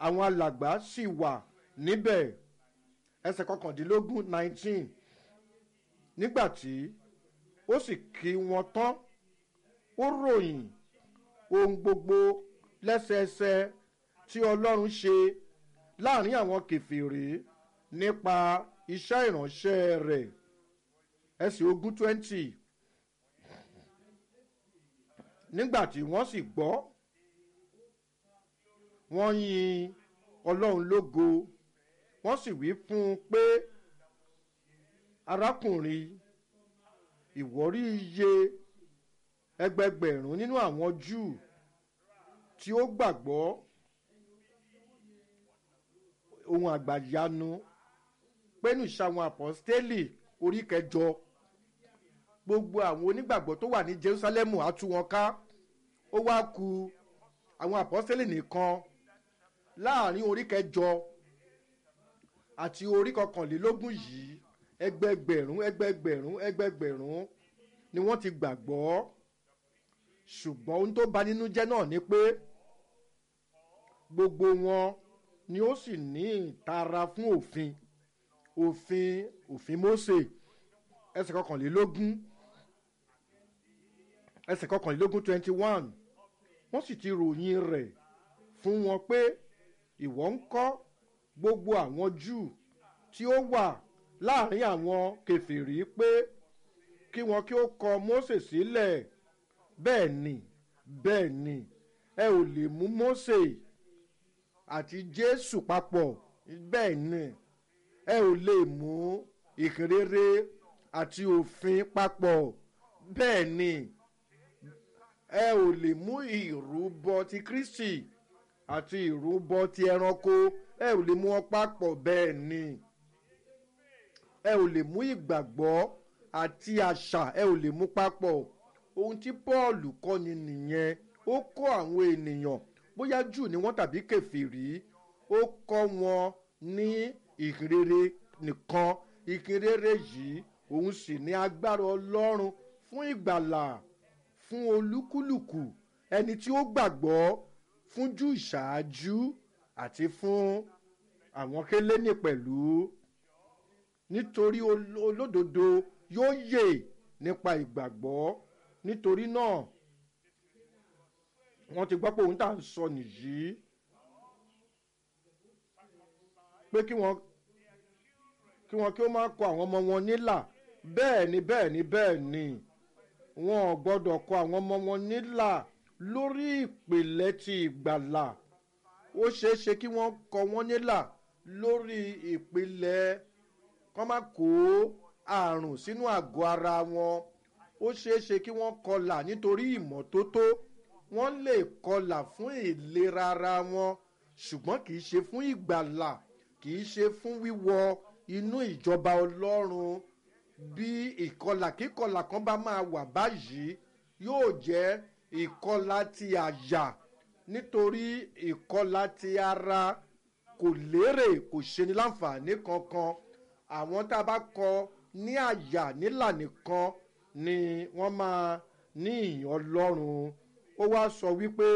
àwọn alàgbà sì wà níbẹ̀ ẹsẹ̀ kọkàndínlógún nineteen nígbà tí ó sì kí wọn tán ó ròyìn ohun gbogbo lẹ́sẹẹsẹ tí ọlọ́run ṣe láàrin àwọn kẹfìrí nípa iṣẹ́ ìránṣẹ́ rẹ̀ ẹsẹ̀ ogún twenty nígbà tí wọ́n sì gbọ́ wọ́n yin ọlọ́run lógo wọ́n sì wí fún un pé arákùnrin ìwọ́rí iye ẹgbẹgbẹ̀rún nínú àwọn júù tí ó gbàgbọ́ ohun àgbàyanu pẹ̀lú ìṣàwọn àpọ́stélì orí kẹjọ gbogbo àwọn onígbàgbọ́ tó wà ní jerusalemu á tú wọn ká ó wá ku àwọn àpọ́stélì nìkan láàrin orí kẹjọ àti orí kọkànlélógún yìí ẹgbẹgbẹ̀rún ẹgbẹgbẹ̀rún ẹgbẹgbẹ̀rún ni wọ́n ti gbàgbọ́ ṣùgbọ́n ohun tó bà nínú jẹ́ náà ni pé gbogbo wọn ni ó sì ní ìtara fún òfin òfin òfin mose ẹsẹ̀ kọkànlélógún ẹsẹ̀ kọkànlélógún twenty one wọ́n sì ti ròyìn rẹ̀ fún wọn pé ìwọ ń kọ́ gbogbo àwọn júù tí ó wà láàrin àwọn kẹfìrí pé kí wọn kí ó kọ mose sílẹ̀ bẹ́ẹ̀ ni bẹ́ẹ̀ ni ẹ ò lè mú mose àti jésù papọ̀ bẹ́ẹ̀ ni ẹ ò lè mú ìkéréré àti òfin papọ̀ bẹ́ẹ̀ ni ẹ ò lè mú ìrúbọ ti kristi àti ìrúbọ ti ẹranko ẹ ò lè mú wọn papọ̀ bẹ́ẹ̀ ni ẹ ò lè mú ìgbàgbọ́ àti àṣà ẹ ò lè mú papọ̀ ohun tí paul kọ́ni nìyẹn ó kọ́ àwọn ènìyàn bóyá jù ni wọ́n tàbí kẹfìrí ó kọ́ wọn ní ìhìnrere nìkan ìhìnrere yìí òun sì ní agbára ọlọ́run fún ìgbàlà fún olúkúlùkù ẹni tí ó gbàgbọ́ fún jù ìṣáájú àti fún àwọn kélénì pẹ̀lú nítorí olódodo yóò yè nípa ìgbàgbọ́ nítorí náà wọ́n ti gbọ́ pé òun tà ń sọ nìyí pé kí wọ́n kí wọ́n kí ó máa kọ àwọn ọmọ wọn nílà bẹ́ẹ̀ ni bẹ́ẹ̀ ni bẹ́ẹ̀ ni wọn ò gbọ́dọ̀ kọ àwọn ọmọ wọn nílà lórí ìpìlẹ̀ ti ìgbàlà ó ṣeé ṣe kí wọ́n kọ wọ́n nílà lórí ìpìlẹ̀ kọ́ má kó àrùn sínú àgọ́ ara wọn ó ṣeé ṣe kí wọ́n kọlà nítorí ìmọ́tótó wọ́n lè kọlà fún ìlera ara wọn ṣùgbọ́n kì í ṣe fún ìgbàlà kì í ṣe fún wíwọ inú ìjọba ọlọ́run bí ìkọlà kíkọlà kan bá máa wà báyìí yóò jẹ́ ìkọlà ti àyà nítorí ìkọlà ti ara kò lérè kò ṣeni láǹfààní kankan àwọn tá a bá kọ ní àyà nílà nìkan ni wọ́n máa ní ìyàn ọlọ́run ó wá sọ wípé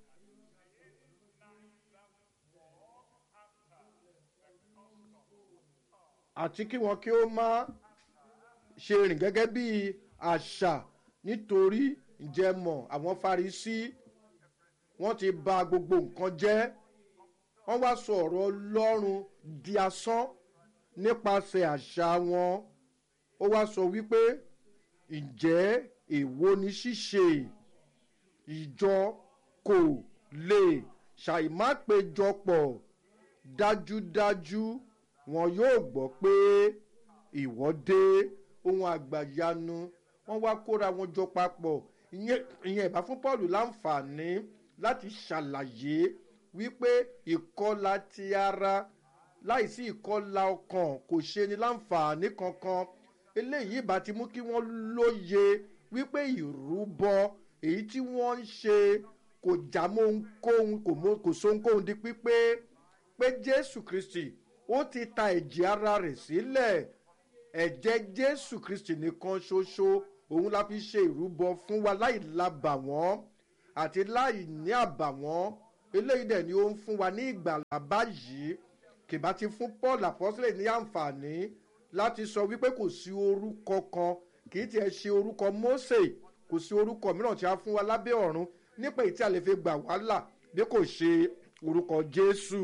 àti kí wọn kí ó má ṣe rìn gẹ́gẹ́ bí àṣà nítorí ìjẹmọ̀ àwọn farisí wọ́n ti ba gbogbo nǹkan jẹ́ wọ́n wá sọ ọ̀rọ̀ ọlọ́run di asán nípasẹ̀ àṣà wọn ó wá sọ wípé ǹjẹ́ èwo ni ṣíṣe ìjọ kò lè ṣàìmápéjọpọ̀ dájúdájú wọn yóò gbọ́ pé ìwọ́ dé ohun àgbàyanu wọ́n wá kóra wọn jọ papọ̀ ìyẹn ìbá fún paul láǹfààní láti ṣàlàyé wípé ìkọlà ti ara láìsí ìkọlà ọkàn kò ṣe ni láǹfààní kankan eléyìí ìbá ti mú kí wọ́n lóye wípé ìrúbọ èyí tí wọ́n ń ṣe kò já mọ́ ohunkóhun kò so ohunkóhun di pípé pé jésù kristi ó ti ta ẹ̀jẹ̀ ara rẹ̀ sílẹ̀ ẹ̀jẹ̀ jésù kristi nìkan ṣoṣo òun la fi ṣe ìrúbọ fún wa láì labàwọ́n àti láì ní àbàwọ́n eléyìí dẹ̀ ni ó ń fún wa ní ìgbàlà báyìí kìbá ti fún paul apọ́sílẹ̀ ní àǹfààní láti sọ wípé kò sí orúkọ kan kì í tiẹ̀ ṣe orúkọ mose kò sí orúkọ mìíràn tí a fún wa lábẹ́ ọ̀run nípa èyí tí a lè fi gbà wá là bí kò ṣe orúkọ jésù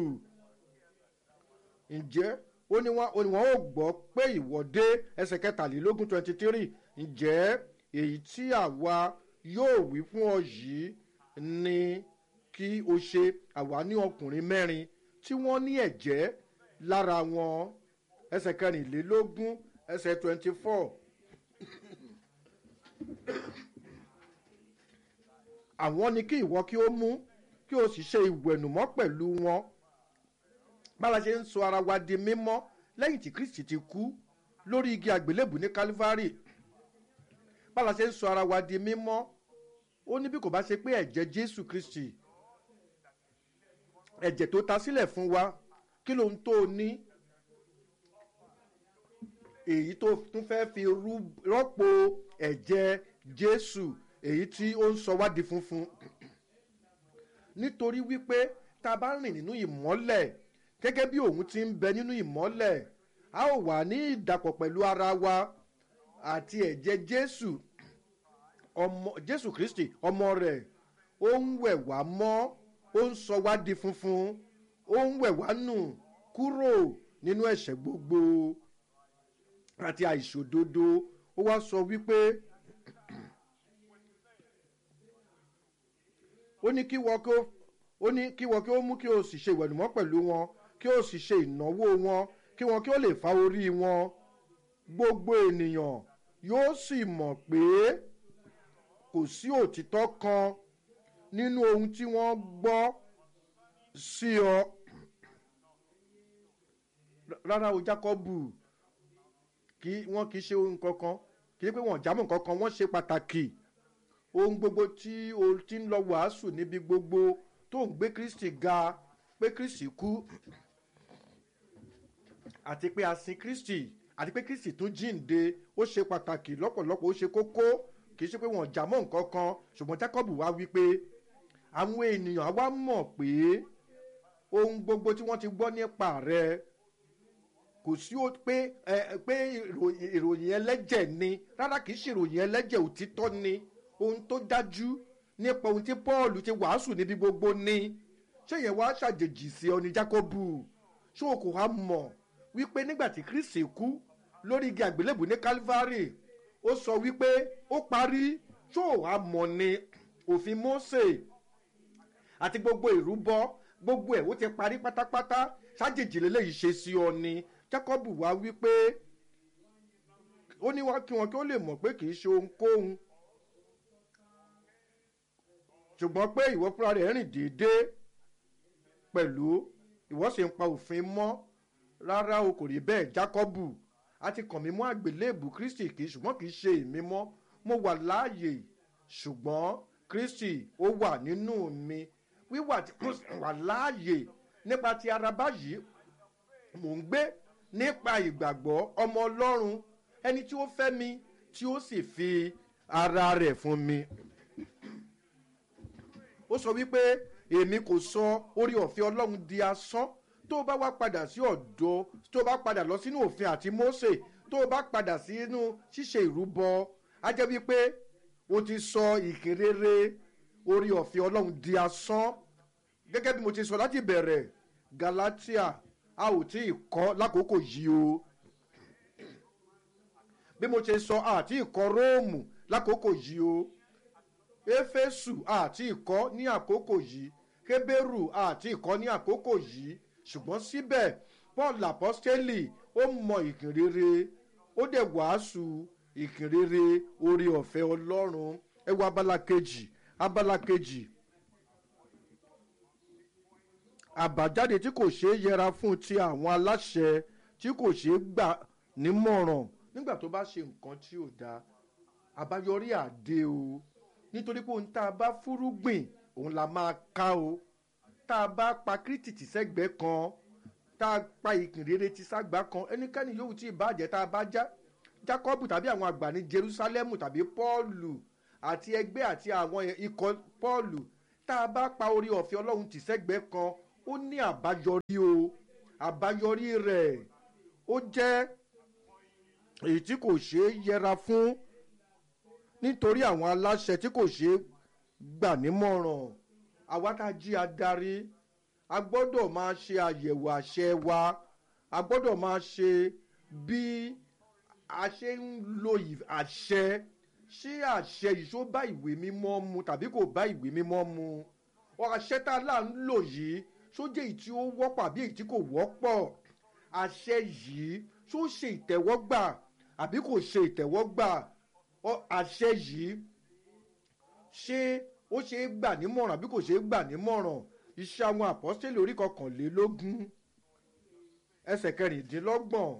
ǹjẹ́ ó ní wọn ó ní wọn ó gbọ́ pé ìwọ́de ẹsẹ̀ kẹtàlélógún twenty three ǹjẹ́ èyí tí àwa yóò wí fún ọ yìí ni kí o ṣe àwa ní ọkùnrin mẹ́rin tí wọ́n ní ẹ̀jẹ̀ lára wọn ẹsẹ̀ kẹrìnlélógún ẹsẹ̀ twenty four. àwọn ni kí ìwọ kí ó mú kí o sì ṣe ìwẹ̀nùmọ́ pẹ̀lú wọn bára ṣe ń sọ ara wa di mímọ́ lẹ́yìn tí kristi ti kú lórí igi àgbélébù ní calvary bára ṣe ń sọ ara wa di mímọ́ ó ní bí kò bá ṣe pé ẹ̀jẹ̀ jésù kristi ẹ̀jẹ̀ tó ta sílẹ̀ fún wa kí ló ń tó o ní èyí tó tún fẹ́ fi rọ́pò ẹ̀jẹ̀ jésù èyí tí ó ń sọ wá di funfun nítorí wípé tá a bá rìn nínú ìmọ́lẹ̀ gẹ́gẹ́ bí òun ti ń bẹ nínú ìmọ́lẹ̀ a ó wà ní ìdàpọ̀ pẹ̀lú ara wa àti ẹ̀jẹ̀ jésù ọmọ jésù kristi ọmọ rẹ̀ ó ń wẹ̀ wá mọ́ ó ń sọ wá di funfun ó ń wẹ̀ wá nù kúrò nínú ẹ̀ṣẹ̀ gbogbo àti àìṣòdodo ó wá sọ wípé ó ní kí wọ́n kó ó ní kí wọ́n kí ó mú kí o sì ṣe ìwẹ̀nùmọ́ pẹ̀lú wọn kí o sì ṣe ìnáwó wọn kí wọn kí ó lè fa orí wọn gbogbo ènìyàn yóò sì mọ̀ pé kò sí òtítọ́ kan nínú ohun tí wọ́n gbọ́ sí ọ rárá o jákọ́bù kí wọ́n kì í ṣe ohun kankan kì í pé wọ́n jámọ̀ kankan wọ́n ṣe pàtàkì ohun gbogbo tí o ti ń lọ wàásù níbi gbogbo tó ń gbé kristi ga pé kristi kú àti pé a sin kristi àti pé kristi tún jíǹde ó ṣe pàtàkì lọ́pọ̀lọpọ̀ ó ṣe kókó kì í ṣe pé wọ́n jámọ̀ nǹkan kan ṣùgbọ́n jacob wá wí pé àwọn ènìyàn á wá mọ̀ pé ohun gbogbo tí wọ́n ti gbọ́ nípa rẹ̀ kò sí ó pé ẹ pé ìròyìn ẹlẹ́jẹ̀ ni rárá kì í ṣe ìròyìn ẹlẹ́jẹ̀ òtítọ́ ni ohun tó dájú nípa ohun tí paul ti wàásù níbi gbogbo ni ṣé yẹn wá ṣàjèjì sí ọ ní jacobu ṣé o kò wá mọ̀ wípé nígbà tí kristi kú lórí igi àgbélébù ní calvary ó sọ wípé ó parí ṣé o wá mọ̀ ni òfin mose àti gbogbo ìrúbọ gbogbo ẹ̀ ó ti parí pátápátá ṣàjèjì lélẹ́yìí ṣe sí ọ ni jacob wá wípé ó ní wá kí wọn kí ó lè mọ̀ pé kì í ṣe ohunkóhun ṣùgbọ́n pé ìwọ fúnra rẹ̀ rìn déédéé pẹ̀lú ìwọ sì ń pa òfin mọ́ rárá o kò rí bẹ́ẹ̀ jacob a ti kàn mí mọ́ àgbélébù kristi kì í ṣùgbọ́n kì í ṣe èmi mọ́ mo wà láàyè ṣùgbọ́n kristi ó wà nínú mi wíwà tí mo wà láàyè nípa ti ara báyìí mò ń gbé nípa ìgbàgbọ́ ọmọ ọlọ́run ẹni tí ó fẹ́ mi tí ó sì fi ara rẹ̀ fún mi. ó sọ wípé èmi kò sọ orí ọ̀fẹ́ ọlọ́run di asán tó o bá wá padà sí ọ̀dọ́ tó o bá padà lọ sínú òfin àti mose tó o bá padà sínú ṣíṣe ìrúbọ á jẹ́ wípé o ti sọ ìkéréré orí ọ̀fẹ́ ọlọ́run di asán gẹ́gẹ́ bí mo ti sọ láti bẹ̀rẹ̀ galatia a ò tí ì kọ́ lákòókò yìí o bí mo ṣe sọ àti ìkọ́ róòmù lákòókò yìí o éfésù àti ìkọ́ ní àkókò yìí kébérù àti ìkọ́ ní àkókò yìí ṣùgbọ́n síbẹ̀ paul apostoli ó mọ ìkìnrere ó dẹ̀ wàásù ìkìnrere orí ọ̀fẹ́ ọlọ́run ẹ wo abala kejì abala kejì àbájáde tí kò ṣeé yẹra fún ti àwọn aláṣẹ tí kò ṣeé gbà nímọ̀ràn nígbà tó bá ṣe nǹkan tí ò dáa àbáyọrí àdé o nítorí pé ohun tá a bá fúrúgbìn òun la máa ká o tá a bá pa kírìtìtì sẹ́gbẹ̀ẹ́ kan tá a pa ìkìnrere ti ságbá kan ẹnikẹ́ni yòówù tí ìbàjẹ́ tá a bá já jacob tàbí àwọn àgbà ní jerusalem tàbí paulu àti ẹgbẹ́ àti àwọn ikọ̀ paulu tá tá a bá pa orí ọ̀fẹ́ ọlọ́run tì sẹ́gbẹ́ kan ó ní àbáyọrí o àbáyọrí rẹ̀ ó jẹ́ èyí tí kò ṣeé yẹra fún nítorí àwọn aláṣẹ tí kò ṣeé gbà nímọ̀ràn àwa tá a jí adarí a gbọ́dọ̀ máa ṣe àyẹ̀wò àṣẹ wa a gbọ́dọ̀ máa ṣe bí a ṣe ń lo àṣẹ ṣé àṣẹ yìí ṣó bá ìwé mímọ́ mu tàbí kò bá ìwé mímọ́ mu àṣẹ tá a là ń lò yìí ṣó jẹ́ èyí tí ó wọ́pọ̀ àbí èyí tí kò wọ́pọ̀ àṣẹ yìí ṣó ṣe ìtẹ̀wọ́gbà àbí kò ṣe ìtẹ̀wọ́gbà àṣẹ yìí ṣé ó ṣe é gbà nímọ̀ràn àbí kò ṣe é gbà nímọ̀ràn iṣẹ́ àwọn àpọ́sítélì orí kọkànlélógún ẹsẹ̀ kẹrìndínlọ́gbọ̀n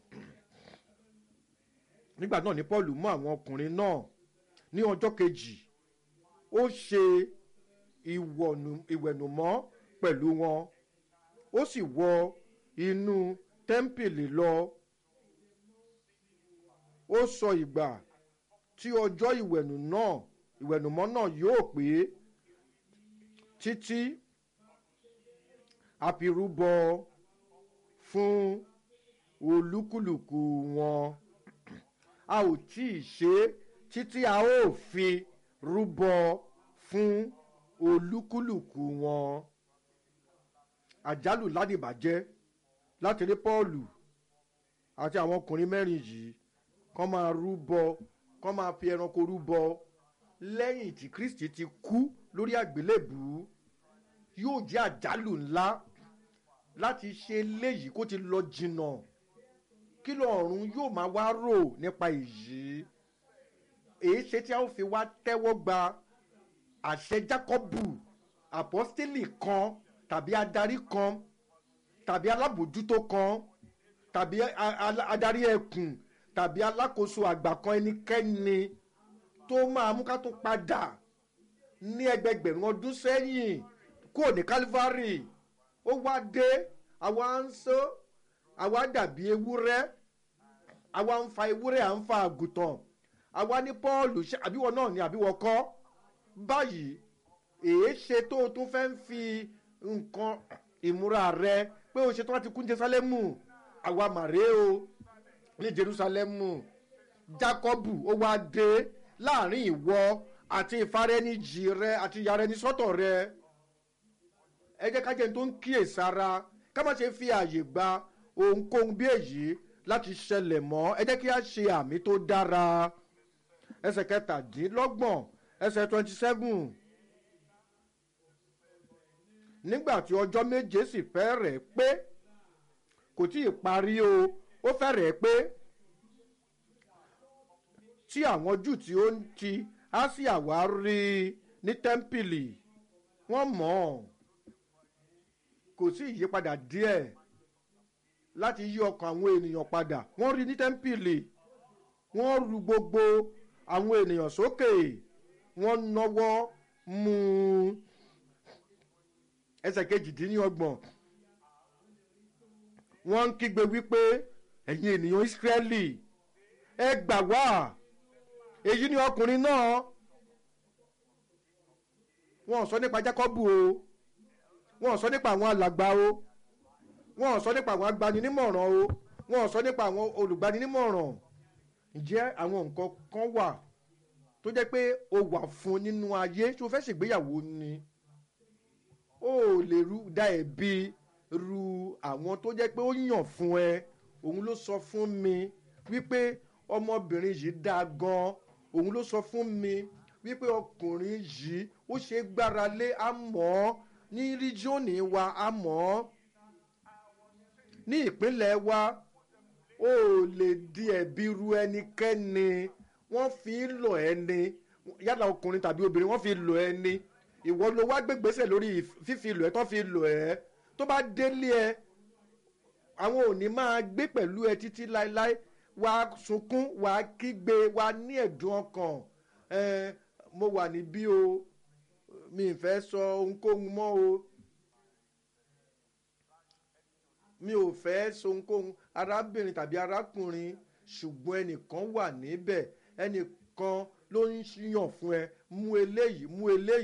nígbà náà ni paul mú àwọn ọkùnrin náà ní ọjọ́ kejì ó ṣe ìwẹ̀nùmọ́ pẹ̀lú wọn ó sì wọ inú tẹ́ḿpìlì lọ ó sọ ìgbà tí ọjọ́ ìwẹ̀nù náà ìwẹ̀nùmọ́ náà yóò pé títí àfirúbọ fún olúkúlùkù wọn a ò tí ì ṣe é títí a ó fi rúbọ fún olúkúlùkù wọn àjálù ládìbàjẹ́ láti rí pọ́ọ̀lù àti àwọn ọkùnrin mẹ́rin yìí kọ́ máa rúbọ kọ́ máa fi ẹranko rúbọ lẹ́yìn tí kristi ti kú lórí àgbélébù yóò jẹ́ àjálù ńlá láti ṣe léyìí kó ti lọ jìnnà kí lọ́ọ̀run yóò máa wá rò nípa èyí èyí ṣe tí a ó fi wá tẹ́wọ́ gba àṣẹ jákọ́bù àpọ́stélì kan tàbí adarí kan tàbí alábòjútó kan tàbí adarí ẹkùn tàbí alákòóso àgbà kan ẹnikẹ́ni tó máa mú ká tó padà ní ẹgbẹgbẹ̀rún ọdún sẹ́yìn kúrò ní calvary ó wá dé àwa ń sọ àwa dàbí ewúrẹ́ àwa ń fa ewúrẹ́ à ń fa àgùntàn àwa ní paul àbíwọ náà ni àbíwọ kọ́ báyìí èé ṣe tó o tún fẹ́ ń fi nǹkan ìmúra rẹ pé o ṣe tó láti kún jerusalemu àwa màrè o ní jerusalemu jacobu ó wá dé láàrin ìwọ àti ìfarẹ́nijì rẹ àti ìyàrá ẹni sọ́tọ̀ rẹ ẹ jẹ́ ká jẹ́ ní tó ń kíyèsára ká má ṣe fi àyè gba ohunkóhun bí èyí láti ṣẹlẹ̀ mọ́ ẹ jẹ́ kí a ṣe àmì tó dára ẹsẹ̀ kẹtàdínlọ́gbọ̀n ẹsẹ̀ twenty seven nígbà tí ọjọ́ méje sì fẹ́rẹ̀ pé kò tí ì parí o ó fẹ́rẹ̀ pé tí àwọn jù tí ó ń ti asia wá rí i ní tẹ́ḿpìlì wọ́n mọ̀ ọ́ kò sí ìyípadà díẹ̀ láti yí ọkàn àwọn ènìyàn padà wọ́n rí ní tẹ́ḿpìlì wọ́n ru gbogbo àwọn ènìyàn sókè wọ́n náwó mú un ẹsẹ̀ kejìdínlọ́gbọ̀n wọ́n ń kígbe wípé ẹ̀yin ènìyàn ìsírẹ́lì ẹ gbà wá èyí ni ọkùnrin náà wọn ò sọ nípa jákọ́bù o wọn ò sọ nípa àwọn alàgbà o wọn ò sọ nípa àwọn agbaninímọ̀ràn o wọn ò sọ nípa àwọn olùgbaninímọ̀ràn ǹjẹ́ àwọn nǹkan kan wà tó jẹ́ pé o wà fún nínú ayé tí o fẹ́ ṣègbéyàwó ni o ò lè ru da ẹ̀bi ru àwọn tó jẹ́ pé ó yàn fún ẹ òun ló sọ fún mi wípé ọmọbìnrin yìí dáa gan òun ló sọ fún mi wípé ọkùnrin yìí ó ṣe gbára lé àmọ́ ní ríjíọ̀nì wa àmọ́ ní ìpínlẹ̀ wa ó lè di ẹ̀bi ru ẹnikẹ́ni wọ́n fi ń lọ ẹni yálà ọkùnrin tàbí obìnrin wọ́n fi lọ ẹni ìwọ ló wá gbégbèsè lórí fífi lọ ẹ tó fi lọ ẹ tó bá délé ẹ àwọn ò ní máa gbé pẹ̀lú ẹ títí láéláé wà á sunkún wà á kígbe wà á ní ẹ̀dùn ọkàn ẹ mo wà níbí o mi ì fẹ́ sọ ohunkóhun mọ́ o mi ò fẹ́ sọ ohunkóhun arábìnrin tàbí arákùnrin ṣùgbọ́n ẹnìkan wà níbẹ̀ ẹnìkan ló ń yàn fún ẹ mú eléyìí mú eléyìí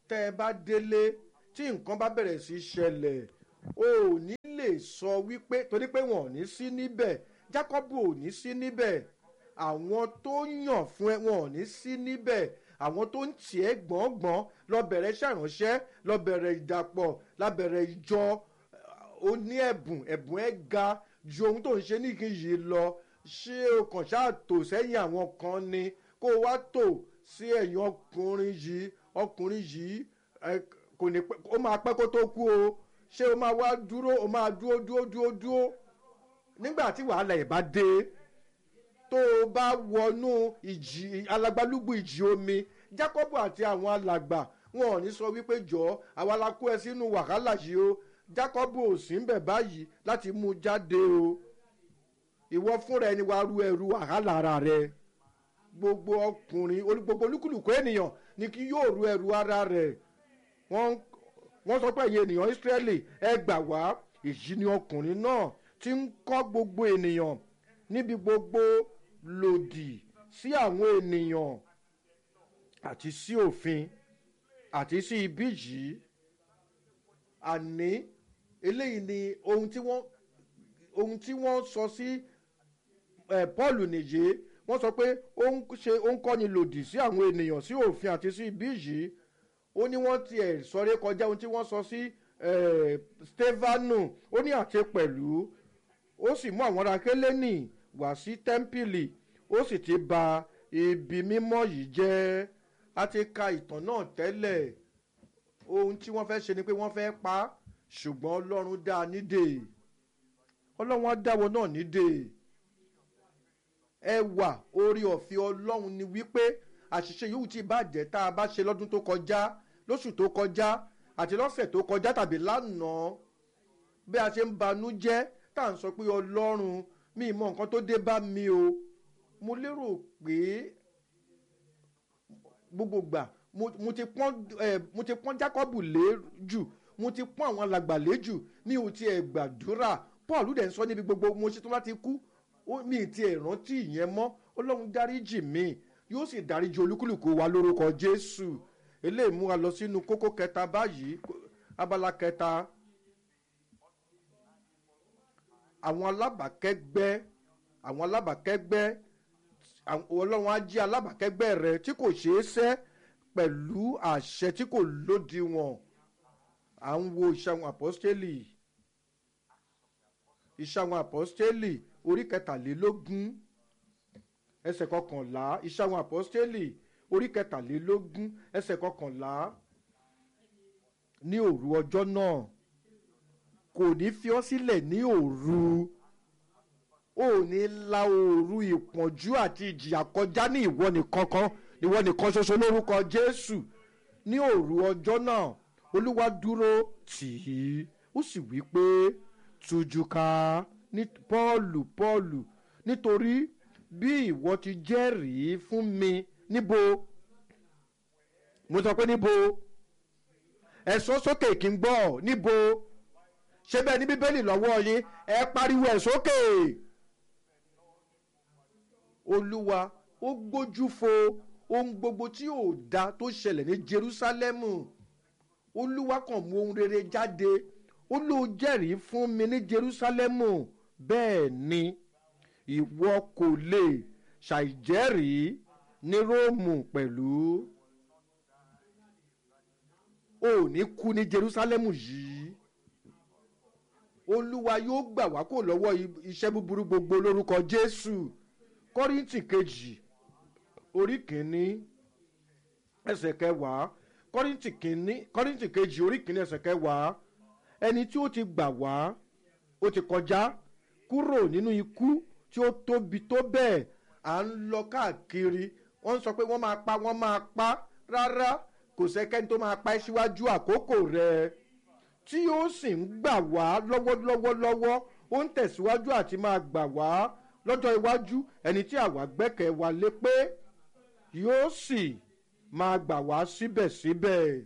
tẹ́ ẹ bá délé tí nǹkan bá bẹ̀rẹ̀ sí í ṣẹlẹ̀ o ò ní lè sọ wípé torí pé wọn ò ní sí níbẹ̀ Jákọ́bù ò ní sí níbẹ̀ àwọn tó yàn fún ẹ wọn ò ní sí níbẹ̀ àwọn tó ń tì ẹ́ gbọ̀ngbọ̀n lọ bẹ̀rẹ̀ ṣàránṣẹ́ lọ bẹ̀rẹ̀ ìdàpọ̀ lọ bẹ̀rẹ̀ ìjọ ó ní ẹ̀bùn ẹ̀bùn ẹ̀ ga ju ohun tó ń ṣe níkìyí lọ ṣé o kàn ṣáà tò sẹ́yìn àwọn kan ni kó o wá tò sí ẹ̀yìn ọkùnrin yìí ọkùnrin yìí kò ní pẹ́ ó máa pẹ́ kó tó kú o ṣé o máa wá dúró o máa dúró dúró dúró dúró nígbà tí wàhálà ẹ̀ bá dé tó o bá wọnú ìjì alágbálúgbù ìjì omi Jákọ́bù àti àwọn alàgbà wọn ò ní sọ wípé jọ àwa la kó ẹ sínú wàhálà yìí o Jákọ́bù ò sí ń bẹ̀ báyìí láti mú jáde o ìwọ fúnra ẹni wàá ru ẹrù wàhálà ara rẹ gbogbo ọkùnrin gbogbo olúkúlùkù ènìyàn ni kí yóò ru ẹrù ara rẹ wọ́n sọ pé ẹ̀yin ènìyàn Ísírẹ́lì ẹ gbà wá èyí ni ọkùnrin náà ti ń kọ́ gbogbo ènìyàn níbi gbogbo lòdì sí àwọn ènìyàn àti sí òfin àti sí ibi yìí àní eléyìí ni ohun tí wọ́n ohun tí wọ́n sọ sí Paul nìyí wọ́n sọ pé ó ń ṣe ó ń kọ́ni lòdì sí àwọn ènìyàn sí òfin àti sí ibi yìí ó ní wọ́n tiẹ̀ sọ̀rọ̀ kọjá ohun tí wọ́n sọ sí Stefanu ó ní àti pẹ̀lú ó sì mú àwọn ará Kélénì wá sí tẹ́ḿpìlì ó sì ti bà ibi mímọ́ yìí jẹ́ a ti ka ìtàn náà tẹ́lẹ̀ ohun tí wọ́n fẹ́ ṣe ni pé wọ́n fẹ́ pa á ṣùgbọ́n Ọlọ́run dá a nídè Ọlọ́run á dáwọ́ náà nídè ẹwà orí ọ̀fẹ́ Ọlọ́run ni wípé àṣìṣe yòówù tí bàjẹ́ tá a bá ṣe lọ́dún tó kọjá lóṣù tó kọjá àti lọ́sẹ̀ tó kọjá tàbí lánàá bí a ṣe ń banú jẹ́ tá à ń sọ pé Ọlọ́run mi mọ nǹkan tó dé bá mi o mo lérò pé gbogbo gbà mo ti pọ́n mo ti pọ́n Jákọ́bù lé jù mo ti pọ́n àwọn alàgbà lé jù mi ò tiẹ̀ gbàdúrà Paul dẹ̀ ń sọ níbi gbogbo mo ṣetán láti kú mi ì tiẹ̀ rántí ìyẹn mọ́ Ọlọ́run dáríjì mi yóò sì dáríjì olúkúlùkù wa lórúkọ Jésù eléyìí mú wa lọ sínú kókó kẹta báyìí abala kẹta àwọn alábàákẹ́gbẹ́ àwọn alábàákẹ́gbẹ́ ọlọ́run á jí alábàákẹ́gbẹ́ rẹ tí kò ṣeé sẹ́ pẹ̀lú àṣẹ tí kò lódiwọ̀n à ń wo ìṣàwọn àpọ́stélì ìṣàwọn àpọ́stélì orí kẹtàlélógún ẹsẹ̀ kọkànlá ìṣàwọn àpọ́stélì orí kẹtàlélógún ẹsẹ̀ kọkànlá ní òru ọjọ́ náà kò ní fi ọ́ sílẹ̀ ní òru ò ní la òru ìpọ́njú àti ìjìyà kọjá ní ìwọ nìkan kan ìwọ nìkan ṣoṣo lórúkọ Jésù ní òru ọjọ́ náà Olúwa dúró tì í ó sì wí pé tújú ká ní Pọ́ọ̀lù Pọ́ọ̀lù nítorí bí ìwọ ti jẹ́rìí fún mi níbo mo sọ pé níbo ẹ sọ sókè kí n gbọ́ níbo ṣé bẹ́ẹ̀ ní bíbélì lọ́wọ́ yín ẹ pariwo ẹ̀ sókè. olúwa ó gbójú fo ohun gbogbo tí ò da tó ṣẹlẹ̀ ní jerúsálẹ́mù olúwa kàn mú ohun rere jáde ó ló jẹ́rìí fún mi ní jerúsálẹ́mù bẹ́ẹ̀ ni ìwọ kò lè ṣàìjẹ́rìí ní róòmù pẹ̀lú ò ní kú ní jerúsálẹ́mù yìí olúwa yóò gbà wá kó lọ́wọ́ iṣẹ́ búburú gbogbo lórúkọ jésù kọ́ríntì kejì orí kìíní ẹsẹ̀ kẹwàá kọ́ríntì kìíní kọ́ríntì kejì orí kìíní ẹsẹ̀ kẹwàá ẹni tí ó ti gbà wá ó ti kọjá kúrò nínú ikú tí ó tóbi tó bẹ́ẹ̀ à ń lọ káàkiri wọ́n sọ pé wọ́n máa pa wọ́n máa pa rárá kò sẹ́kẹ́ni tó máa pa ẹ́ síwájú àkókò rẹ̀ tí ó sì ń gbà wá lọ́wọ́lọ́wọ́lọ́wọ́ ó ń tẹ̀síwájú àti máa gbà wá lọ́jọ́ iwájú ẹni tí àwa gbẹ́kẹ̀ wa lé pé yóò sì máa gbà wá síbẹ̀síbẹ̀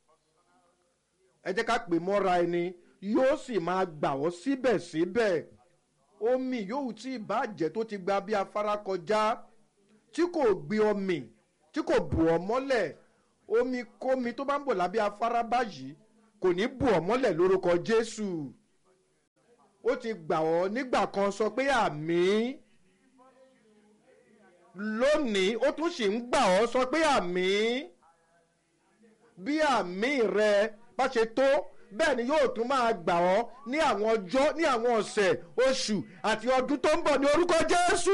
ẹ jẹ́ ká pè mọ́ra ẹni yóò sì máa gbà ọ́ síbẹ̀síbẹ̀ omi yòówù tí ìbàjẹ́ tó ti gba bí afárá kọjá tí kò gbé ọmì tí kò bù ọ́ mọ́lẹ̀ omi kómi tó bá ń bọ̀ lábẹ́ afárá báyìí kò ní bù ọ́ mọ́lẹ̀ lórúkọ jésù ó ti gbà ọ́ nígbà kan sọ pé àmì lónìí ó tún sì ń gbà ọ́ sọ pé àmì bí àmì rẹ bá ṣe tó bẹ́ẹ̀ ni yóò tún máa gbà ọ́ ní àwọn ọjọ́ ní àwọn ọ̀sẹ̀ oṣù àti ọdún tó ń bọ̀ ní orúkọ jésù.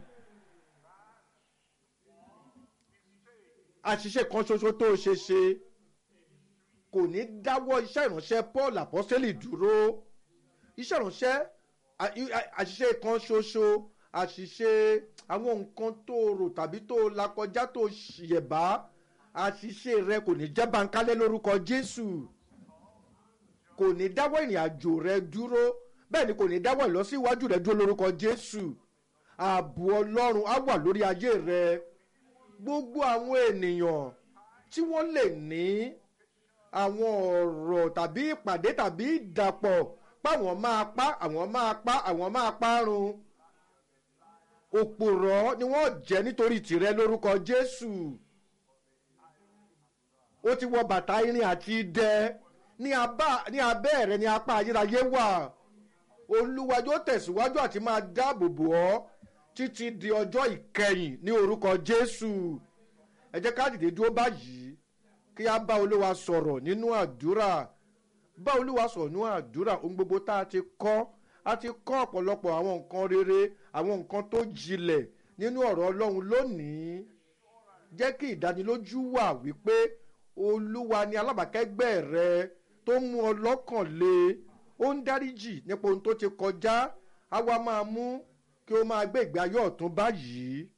àṣìṣe kan ṣoṣo tó ṣe ṣe kò ní dáwọ́ iṣẹ́ ìránṣẹ́ paul apostoli dúró iṣẹ́ ìránṣẹ́ àṣìṣe kan ṣoṣo àṣìṣe àwọn nǹkan tó rò tàbí tó lakọjá tó ṣìyẹ̀bá àṣìṣe rẹ kò ní jẹ́ bankálẹ̀ lórúkọ jésù kò ní dáwọ́ ìrìn àjò rẹ dúró bẹ́ẹ̀ ni kò ní dáwọ́ ìlọsíwájú rẹ dúró lórúkọ jésù ààbò ọlọ́run á wà lórí ayé rẹ gbogbo àwọn ènìyàn tí wọ́n lè ní àwọn ọ̀rọ̀ tàbí ìpàdé tàbí ìdàpọ̀ páwọn máa pa àwọn máa pa àwọn máa parun òpòrọ̀ ni wọ́n jẹ́ nítorí tìrẹ lórúkọ jésù ó ti wọ bàtà irin àti idẹ ní abẹ́ rẹ ní apá ayérayé wà olúwa yóò tẹ̀síwájú àti máa dáàbò bò ọ́ títí di ọjọ́ ìkẹyìn ní orúkọ jésù ẹ jẹ́ ká dìde dúró báyìí kí a bá olúwa sọ̀rọ̀ nínú àdúrà bá olúwa sọ̀rọ̀ nínú àdúrà ohun gbogbo tá a ti kọ́ a ti kọ́ ọ̀pọ̀lọpọ̀ àwọn nǹkan rere àwọn nǹkan tó jinlẹ̀ nínú ọ̀rọ̀ ọlọ́run lónìí jẹ́ kí ìdánilójú wà wípé olúwa ni alábàákẹ́gbẹ́ rẹ tó mú ọ lọ́kàn lé ó ń dáríjì nípa ohun tó ti kọjá á wá máa mú kí o máa gbé ìgbé ayé ọ̀tún báyìí